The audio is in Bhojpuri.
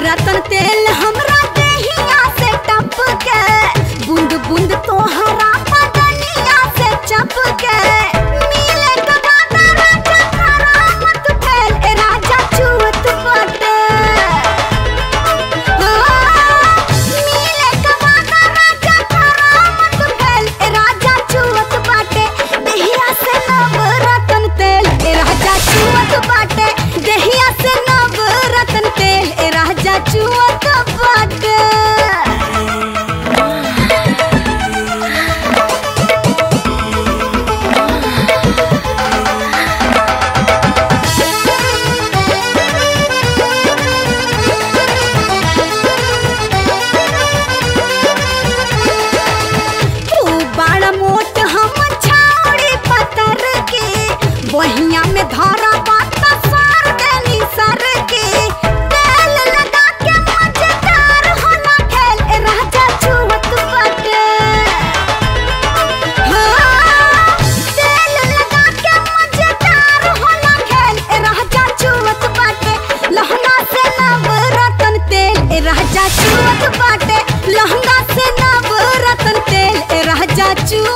रतन तेल हमरा देहिया से टप के बूंद बूंद तोहरा बदनिया से चप के मिले के बाद राजा करामत फैल ए राजा चुवत बाटे मिले के बाद राजा करामत फैल ए राजा चुवत बाटे देहिया से नव रतन तेल ए राजा चुवत बाटे देहिया से नव रतन तेल ए राजा चुवत बाटे तू बड़ा मोट हम छाउड़ी पतर के बहिया में धरा बात सार देनी सर के तेल लगा के मजेदार होला खेल ए राजा छुवत बाटे हाँ, तेल लगा के मजेदार होला खेल ए राजा छुवत बाटे लहंगा से नव रतन तेल ए राजा छुवत बाटे लहंगा से नव रतन तेल ए राजा चुवत